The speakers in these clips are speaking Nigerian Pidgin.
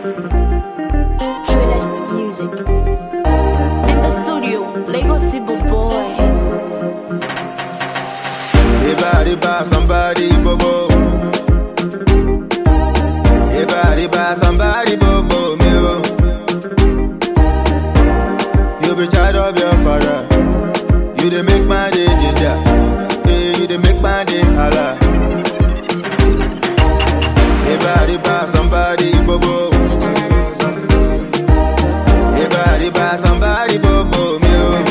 Trillest music. In the studio, Lagos Sibo boy. Riba, riba, somebody bobo. Riba, riba, somebody bobo me oh. You be child of your father. You dey make my day ginger. Hey, you dey make my day holla. Riba, riba, somebody bobo. Riba, riba, somebody bobo me oh.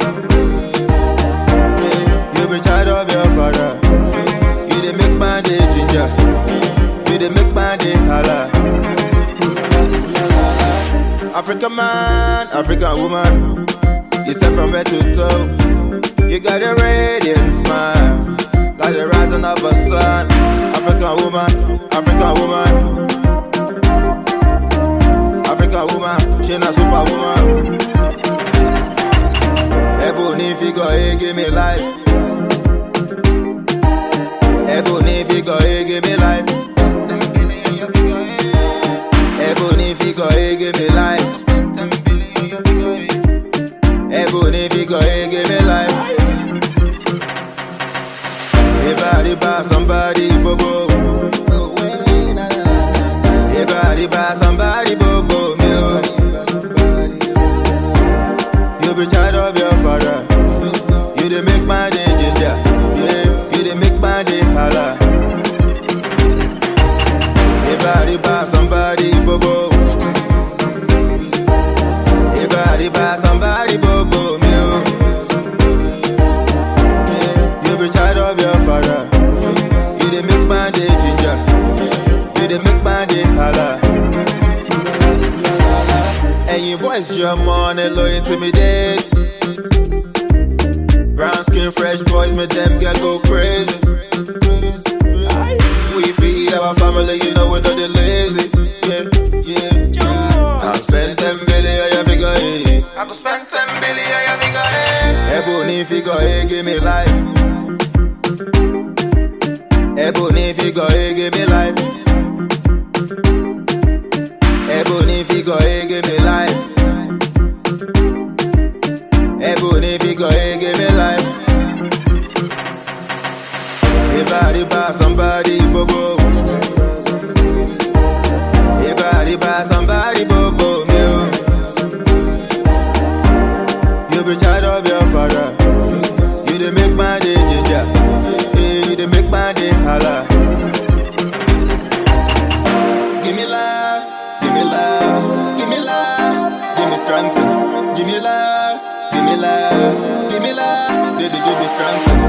Yeah, You be child of your father. You dey make my day ginger. You dey make my day holla. African man, African woman. You set from head to toe. You got a radiant smile, like the rising of a sun. African woman, African woman. African woman, she not superwoman. Ebony figure, hey, give me life. Ebony figure, hey, give me life. Ebony figure, hey, give me life. Ebony figure, hey, give me life. Riba, riba, somebody bobo. Riba, riba, somebody bobo. Me, oh. You be child of your father. You dey make my day ginger. Yeah, you dey make my day holla. Riba, riba, somebody bobo. Riba, riba, somebody bobo. Me, oh. Yeah, you be child of your father. You dey make my day ginger. You dey make my day holla. Ẹ̀yin boys jọ mọ́ ọ́nẹ́ lọ intimidate. Brown skin fresh boys make them get go crazy. We feed our family, you know we know they lazy. Yeah, yeah. I spend ten billion, yeah, figure eight. I go spend ten billion, yeah, figure eight. Ebony figure eight, give me life. Ebony figure eight, give me life. Ebony figure eight, give me life. Ebony figure eight, give me life. Riba, riba, somebody bobo. Riba, riba, somebody bobo. Me, oh. You be child of your father. You dey make my day ginger. Yeah, you dey make my day holla. Give me love, give me love, give me love, give me strength. Give me love, give me love, give me love, baby, give me strength.